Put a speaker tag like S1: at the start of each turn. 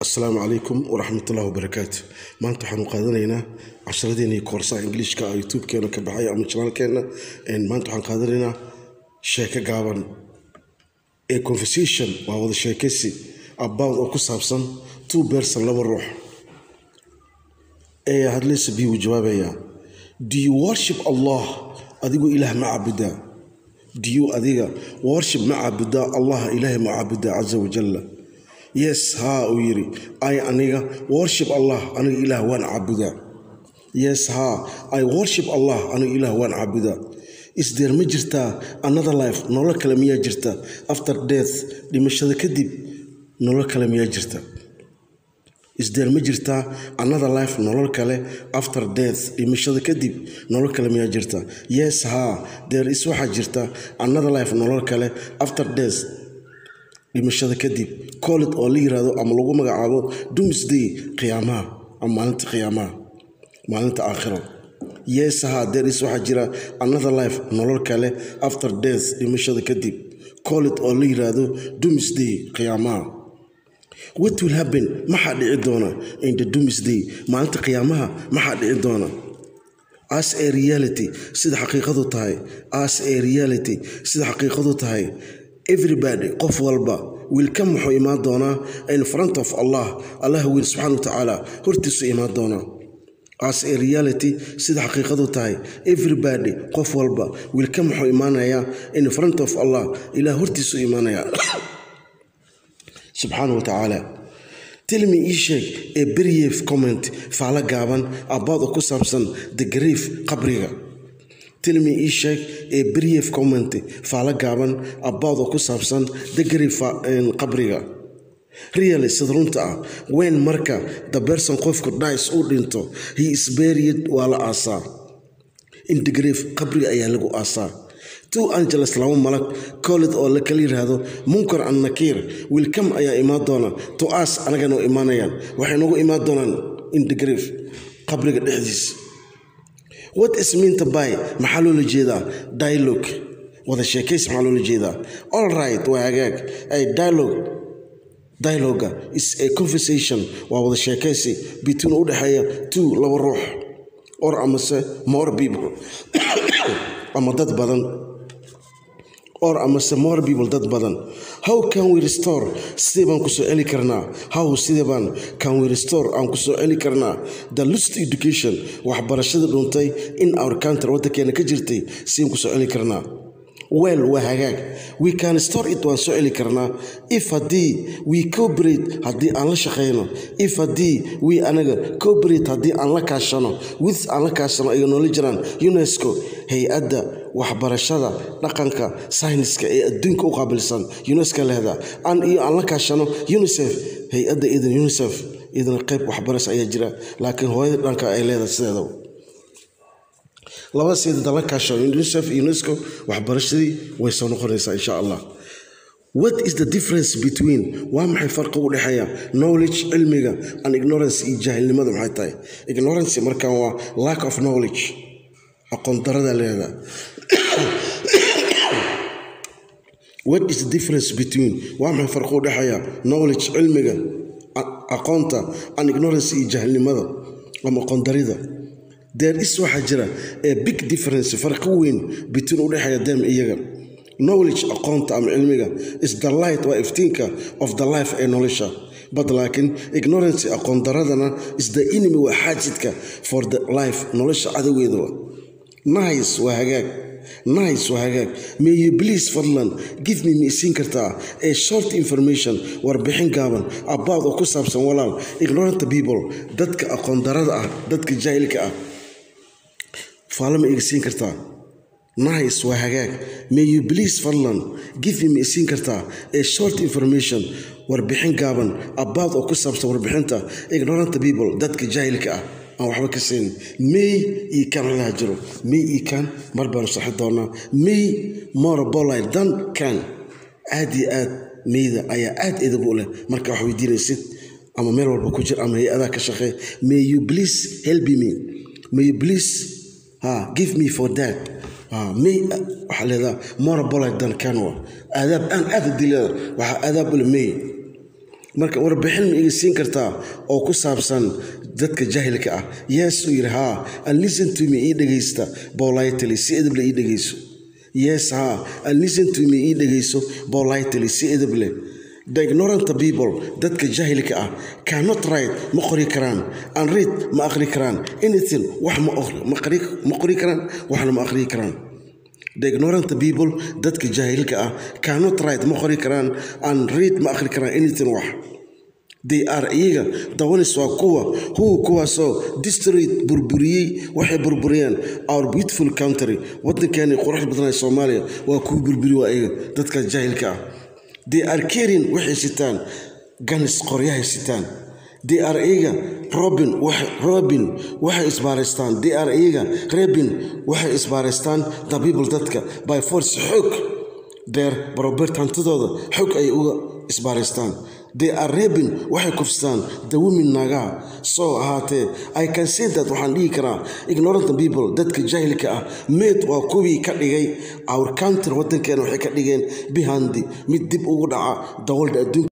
S1: asalaamu calaykum waraxmatullahi wabarakaatu maanta waxaanu qaadanaynaa casharadeena iyo koorsaha ingiliishka oo youtube-keena ka baxay ama janaalkeena maanta waxaan qaadanaynaa sheeko gaaban ee conversation waa wada sheekaysi about oo ku saabsan two person laba ruux ee hadlaysa bi wuu jawaabayaa do you worship allah adigu ilaah ma caabudaa do you adiga worship ma caabudaa allah ilaahay ma caabudaa casa wajalla yes haa uu yidhi ay aniga worship allah aniga ilaah waan caabudaa yes haa i worship allah aniga ilaah waan caabudaa isdeer ma jirtaa another life nolol kale miyaa jirta after death dhimashada kadib nolol kale miyaa jirta isdeer ma jirtaa another life nolol kale after death dhimashada kadib nolol kale miyaa jirta yes haa deer is waxaa jirta another life nolol kale after death dhimashada kadib colled oo la yiraahdo ama lagu magacaabo doomsday qiyaamaha ama maalinta qiyaamaha maalinta aakhiro yes haa deer is waxaa jira another life nolol kale after death dhimashada kadib colled oo la yiraahdo doomsday qiyaamaha what will happen maxaa dhici doona in the doomsday maalinta qiyaamaha maxaa dhici doona as a reality sida xaqiiqadu tahay as a reality sida xaqiiqadu tahay everybody qof walba wiilka muxuu imaan doonaa in front of allah allah wiil subxaana watacaala hortiisu imaan doonaa as a reality sida xaqiiqadu tahay everybody qof walba wiilka muxuu imaanayaa in front of allah ilaah hortiisu imaanayaa subxaana watacaala tilmi ii sheeg ee brief comment faalo gaaban about oo ku saabsan the grief qabriga tilmi ii sheeg ee brief comment faalo gaaban about oo ku saabsan the grief qabriga really sida runta ah wen marka the person qofku dice uu dhinto he is buried waa la aasaa in the grief qabriga ayaa lagu aasaa two angeles laba malag colled oo la kala yiraahdo munkar an nakiir wilkam ayaa imaan doona to as anagana imaanayaan waxay nagu imaan doonaan in the grief qabriga dhexdiis what is meanta by maxaa loola jeedaa dialogue wada sheekays maxaa loola jeedaa all right waa hagaag ay dialogue dialoga is a conversation waa wada sheekaysi between u dhexeeya two laba ruux or amase more people ama dad badan or amase more people dad badan how can we restore sidee baan kusoo celi karnaa how sidee baan can we restore aan kusoo celi karnaa the lost education waxbarashada dhuntay in our country waddankeena ka jirtay sideen kusoo celi karnaa well waa hagaag we can store it waan soo celi karnaa if haddii we cooperate haddii aan la shaqayno if haddii we anaga cooperate haddii aan la kaashano with aan la kaashano ay noola jiraan unesco hay-adda waxbarashada dhaqanka sayniska ee adduunka u qaabilsan unesco lehda an iyo aan la kaashano unicef hay-adda idan unicef idana qayb waxbarasho ayaa jira laakiin hooyada dhanka ay leedahay sideedaba labada seedada la kaasho unicef iyo unesco waxbarashadii way soo noqonaysaa insha allah what is the difference between waa maxay farqi u dhexeeya knowledge cilmiga and ignorance iyo jaahilnimada maxay tahay ignorance markaan waa lack of knowledge aqoon darada leeda what is the difference between waa maxay farqi u dhexeeya knowledge cilmiga aqoonta and ignorance iyo jaahilnimada ama aqoon darida there is waxaa jira ee big difference farqi weyn between u dhexeeya dem iyaga knowledge aqoonta ama cilmiga is the light waa iftiinka of the life ee nolosha but laakiin ignorance aqoon daradana is the enemy waa xaajidka for the life nolosha cadowgeeda nice waa hagaag nice waa hagaag may you please fadlan give me ma isiin kartaa ee short information warbixin gaaban about oo ku saabsan walaal ignorant people dadka aqoon darada ah dadka jaahilka ah faalo ma iga siin kartaa nice waa hagaag may you please fadlan give me ma isiin kartaa ee short information warbixin gaaban about oo ku saabsan warbixinta ignorant people dadka jaahilka ah aan waxba ka siin may io kan halaha jiro may io kan mar baanu saxi doonaa may more bolite than can aad iyo aad mayda ayaa aad edab u leh marka wax weydiinaysid ama meel walba ku jir ama hay-adaa ka shaqee may you please help me may you please ha give me for that may waxaa leedaha more bolite than can wa aadaab aan aad hadii leeda waxaa aadaab ule may marka warbixin ma iga siin kartaa oo ku saabsan dadka jaahilka ah yes uu yidhi haa and listen to me ii dhegaysta politely si edable ii dhegayso yes haa and listen to me ii dhegayso politely si edable the ignorant people dadka jaahilka ah cannot write ma qori karaan and read ma aqri karaan anything wax ma qori karaan waxna ma aqri karaan the ignorant people dadka jaahilka ah cannot write ma qori karaan and read ma aqri karaan anything wax they are iyaga dawanis waa kuwa huwa kuwaasoo district burburiyey waxay burburiyeen our beautiful country waddankeeni qurux badnaa soomaaliya waa kuwa burburi waa iyaga dadka jaahilka ah they are caring waxay sitaan ganis qoryahay sitaan they are iyaga robin robin waxay isbaaraystaan they are iyaga rebin waxay isbaaraystaan the people dadka by force xoog deer barobert hantidooda xoog ay uga isbaaraystaan they are rebin waxay kufstaan the women naagaha soo ahaatee i can say that waxaan dhihi karaa ignorant people dadka jaahilka ah meed waa kuwii ka dhigay our country waddankeena waxay ka dhigeen bihandi mid dib ugu dhaca dawalda adduunka